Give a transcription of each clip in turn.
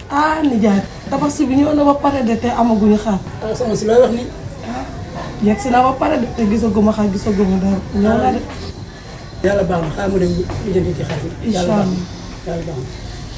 ah nijaay tabaski bi ñëw na ba pare de te amaguñu xar ah sama si looy wax ni yegg si na ba pare de te gisaguma xar gisaguma dara ñëw na de yàlla baax na xaaral ma dem mu jënd ci xar bi. yàlla baax na Inch'Allah. yàlla baax na.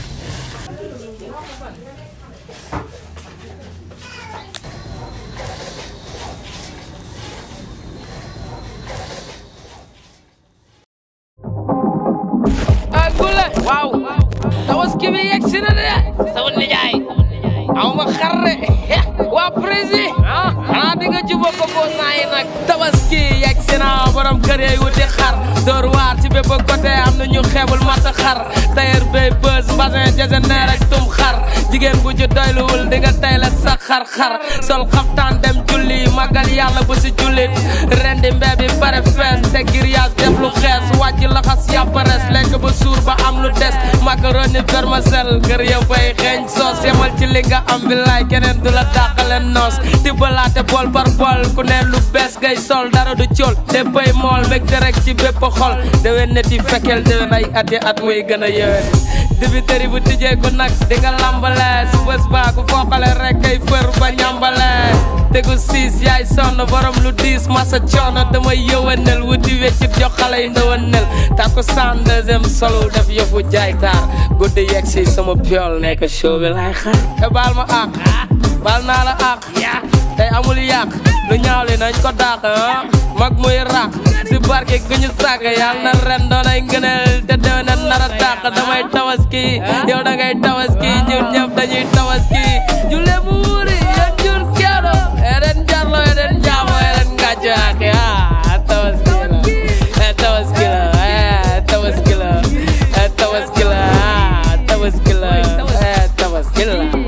ah Gule waaw tabaski bi yegg si na de sama nijaay aw ma xar de waa prési ah xanaa di nga jubóo ko boo naa yi nag tabaski yegg si na borom kër yi wuti xar door waar ci bépp côté am na ñu xeebul mat xar tailleur bay bës mbasin designer ak tum xar jigéen bu ci doyluwul di nga tay la sax xar xar sol xaftaan dem julli màggal yàlla bu si jullit rendi mbee bi pare fees te grillage def lu xees wàcc laxas yàpp res lekk ba suur ba am lu des macaroni vermicelle kër ya fay xeeñ soos yemal ci li nga am bi laay keneen du la dàqale noos tibbalaate bool par bool ku ne lu bees ngay sol dara du cool léppay mool mbégte rek ci bépp xol déwén net yi fekkel déwén ay ati at muy gën a yéwén dibiteri bu tijjee ko nag di nga lambale su bés baa ku foqale rek kay fër ba ñambale tegu siis yaay sonn borom lu diis masa coono damay yëwanel wuti weccit jox xale yi ndëwanel takku san deuxième solo def yëfu jaay taar guddi yegg si sama piol nekk show bi laay xar te baal ma àq baal naa la àq tey amul yàq lu ñaaw li nañ ko dàq ah mag muy ràq si barke gu ñu sàkk yàlla na ren doonay ngëneel te déwén na nar a dàq damay tabaski yow da ngay tabaski ñun ñëpp dañuy tabaski ñu leen mu wuri yéen ñun keeno eden jarlo eden jaamo eden ngàcco ak ah tabaski la eh tabaski la eh tabaski la eh tabaski la ah tabaski la eh tabaski la